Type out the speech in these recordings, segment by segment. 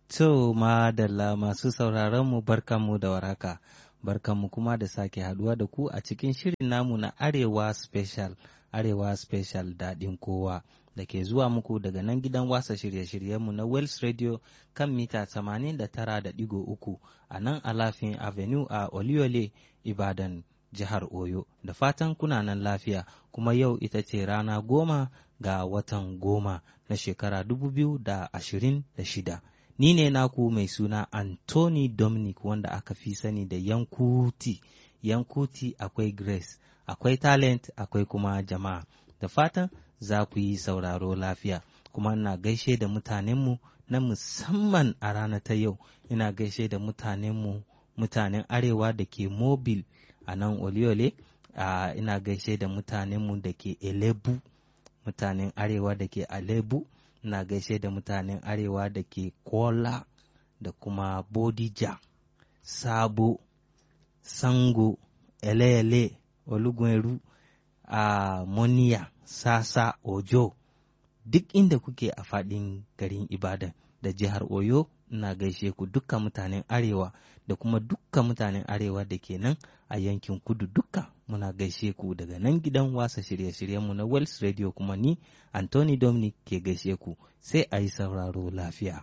To madalla masu sauraronmu barkanmu da waraka, barkanmu kuma da sake haduwa da ku a cikin shirin namu na Arewa Special, Arewa Special daɗin kowa da ke zuwa muku daga nan gidan wasa shirye-shiryenmu na Wells Radio kan mita 89.3 a nan Alafin Avenue a Oliole, Ibadan, jihar Oyo. Da fatan kuna nan lafiya, kuma yau ita ce rana goma ga watan goma na shekara 2026. Ni ne naku mai suna Anthony Dominic wanda aka fi sani da Yankuti. Yankuti akwai Grace, akwai talent, akwai kuma jama'a. Da fatan za ku yi sauraro lafiya. Kuma ina gaishe da mutanenmu na musamman a rana ta yau. Ina gaishe da mutanenmu, mutanen Arewa da ke Mobil a nan Oliole. Uh, ina gaishe da mutanenmu da ke Elebu, mutanen Arewa da ke Alebu. ina gaishe da mutanen arewa da ke kola da kuma bodija sabo sango ele-ele olugweru a moniya sasa ojo duk inda kuke a faɗin garin ibadan da jihar oyo ina gaishe ku dukkan mutanen arewa da kuma dukkan mutanen arewa da ke nan a yankin kudu dukka muna gaishe ku daga nan gidan wasa shirye-shiryenmu na Wells Radio kuma ni Anthony Dominic ke gaishe ku sai a yi sauraro lafiya.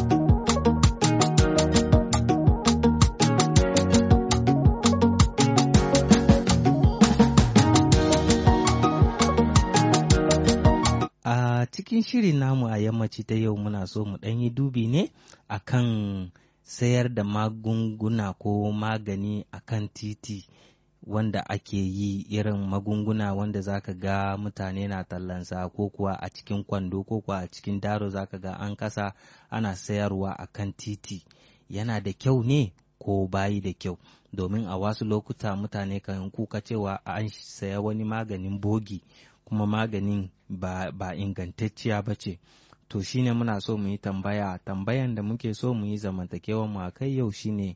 A cikin shirin namu a yammaci ta yau muna so mu ɗan yi dubi ne akan sayar da magunguna ko magani akan titi. wanda ake yi irin magunguna wanda zaka ga mutane na tallansa ko kuwa a cikin kwando ko kuwa a cikin daro zaka ga an kasa ana sayarwa a kan titi yana da kyau ne ko bayi da kyau domin a wasu lokuta mutane kan kuka cewa an saya wani maganin bogi kuma maganin ba, ba ingantacciya ba ce to shine muna so mu yi tambaya tambayan da muke so mu yi zamantakewan mu a kai yau shine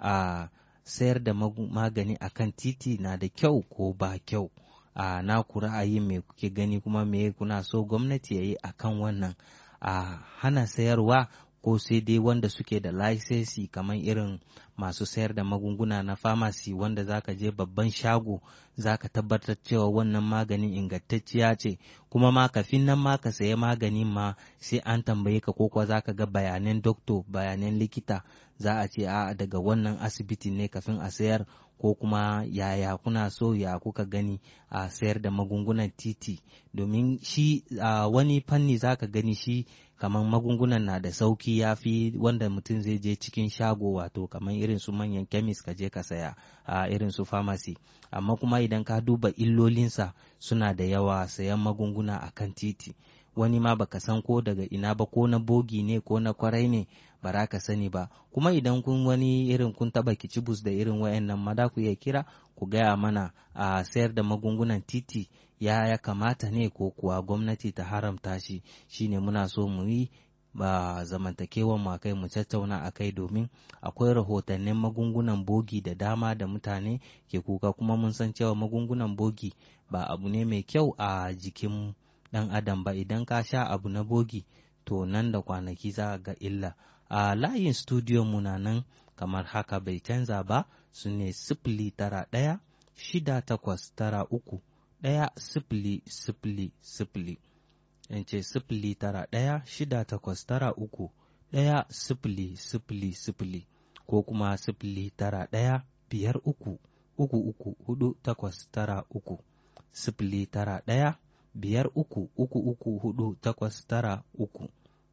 a uh, sayar da magani a kan titi na da kyau ko ba kyau a na ku ra'ayi me kuke gani kuma me kuna so gwamnati ya yi a kan wannan a hana sayarwa ko sai dai wanda suke da laisesi kamar irin masu sayar da magunguna na famasi wanda zaka je babban shago zaka tabbatar cewa wannan maganin ingantacciya ce kuma ma kafin nan ma ka saya maganin ma sai an tambaye ka ko kuwa zaka ga bayanan dokto bayanan likita za a ce a daga wannan asibiti ne kafin a sayar ko kuma yaya kuna so ya kuka gani a sayar da magungunan titi domin shi a wani fanni zaka gani shi kamar magungunan na da sauki ya fi wanda mutum zai je cikin shago wato kamar irin su manyan kemis ka je ka saya a irin su pharmacy amma kuma idan ka duba illolinsa suna da yawa sayan magunguna a kan titi wani ma baka san ko daga ina ba ko na bogi ne ko na kwarai ne ba za ka sani ba kuma idan kun wani irin kun taba kicibus da irin wayannan ma da ku iya kira ku gaya mana a sayar da magungunan titi ya ya kamata ne ko kuwa gwamnati ta haramta shi shine muna so mu yi ba zamantakewan mu kai mu tattauna a kai domin akwai rahotannin magungunan bogi da dama da mutane ke kuka kuma mun san cewa magungunan bogi ba abu ne mai kyau a jikin dan adam ba idan ka sha abu na bogi to nan da kwanaki za ga illa a layin studio mu na nan kamar haka bai canza ba su ne sifili tara ɗaya shida takwas tara uku ɗaya sifili sifili sifili in ce sifili tara ɗaya shida takwas tara uku ɗaya sifili sifili sifili ko kuma sifili tara ɗaya biyar uku uku uku hudu takwas tara uku sifili tara ɗaya biyar uku uku uku hudu takwas tara uku.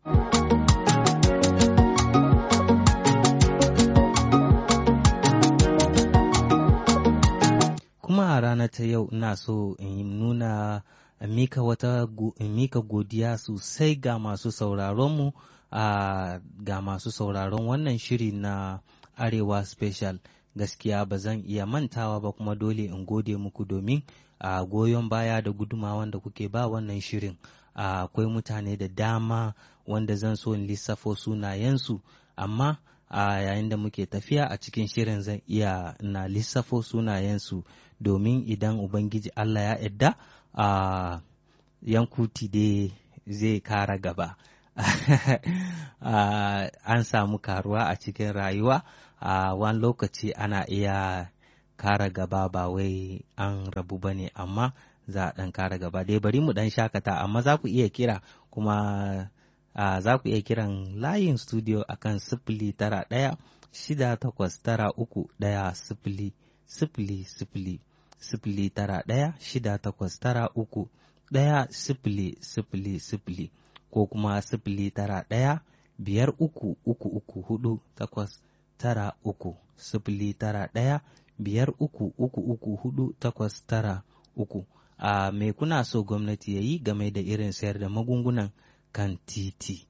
Kuma a ranar ta yau ina so in nuna mika wata mika godiya sosai ga masu sauraronmu a ga masu sauraron wannan shiri na Arewa Special. Gaskiya ba zan iya mantawa ba kuma dole in gode muku domin a uh, goyon baya da gudumawan da kuke ba wannan shirin akwai uh, mutane da dama wanda zan so in lissafo sunayensu amma a uh, yayin da muke tafiya a cikin shirin zan iya na lissafo sunayensu domin idan ubangiji Allah ya yadda a yankuti dai zai kara gaba an samu karuwa a cikin rayuwa a wani lokaci ana iya kara gaba ba wai an rabu ba ne amma za a ɗan kara gaba dai bari mu ɗan shakata amma za ku iya kira kuma za ku iya kiran layin studio akan sifili tara ɗaya shida takwas tara uku ɗaya sifili sifili sifili sifili tara ɗaya shida takwas tara uku ɗaya sifili sifili sifili ko kuma sifili tara ɗaya biyar uku uku uku hudu takwas tara uku sifili tara ɗaya biyar uku uku uku hudu takwas tara uku a me kuna so gwamnati ya yi game da irin sayar da magungunan kan titi.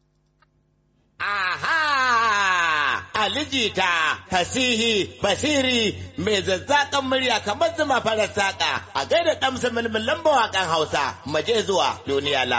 Aha! Alijita, fasihi, basiri, mai zazzakan murya kamar zuma farar saƙa a gaida ɗamsa mulmulan mawaƙan Hausa, maje zuwa duniya